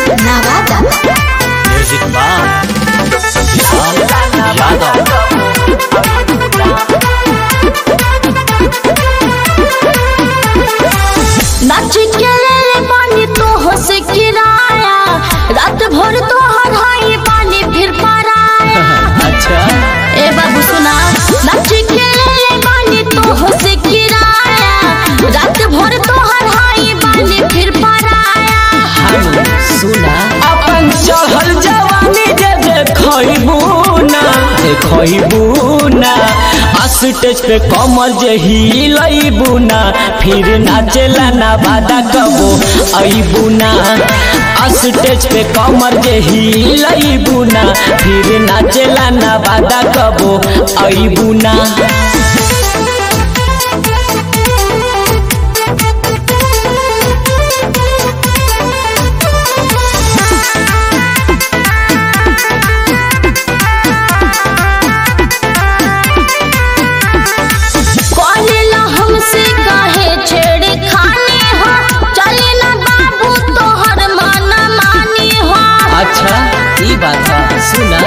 Navada. Music by Vishal Yadav नाच के ले पानी तो हंस किराया रात भर तो हराई पानी फिर पराया अच्छा ए बाबू सुना नाच के ले पानी तो हंस किराया रात भर तो हराई पानी फिर पराया हम सुना अपन चढ़ल जवानी जे देखबू ना देखबू ना स्टेज पे कमर जे हिलबू ना फिर नाचेला ना बादा कबो अबू ना स्टेज पे कमर जे हिलबू ना फिर नाचेला ना बादा कबो अबू ना कॉलेला हमसे काहे छेड़े खाने हो चले ना बाबू तोहर मन मानी हो अच्छा ई बात है सुना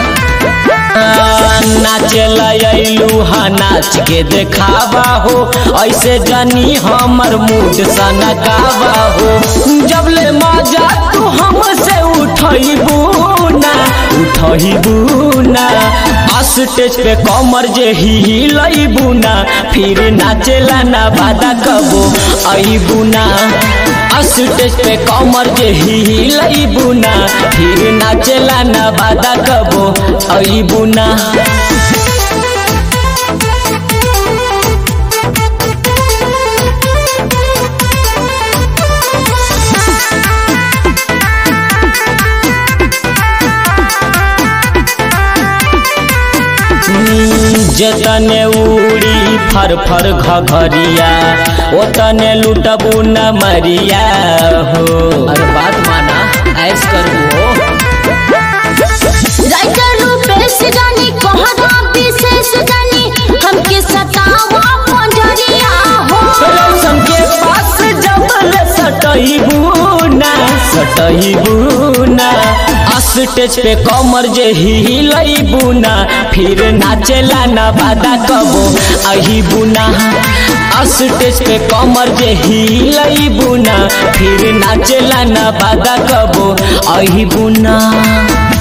नाचेला अइलू हा नाच के देखावा हो ऐसे जानी हमर मूड सनकावा हो जब ले मजा तू हमसे उठबू ना उठबू ना स्टेज पे कमर जे हिलबू ना फिर नाचेला ना बादा कबो अबू ना स्टेज पे कमर जे हिलबू ना फिर नाचेला ना बादा कबो अबू ना जतने उड़ी फर फर घघरिया ओतने लुटबू न मरिया हो अरे बात माना ऐस करू हो राइटर रूपेश जानी कोहरा विशेष जानी हमके सतावा पंजरिया हो रौशन के पास जबल सटबू ना सटबू ना स्टेज पे कमर जे हिलबू ना फिर नाचेला ना बादा कबो अहिबू ना स्टेज पे कमर जे हिलबू ना फिर नाचेला ना बादा कबो अहिबू ना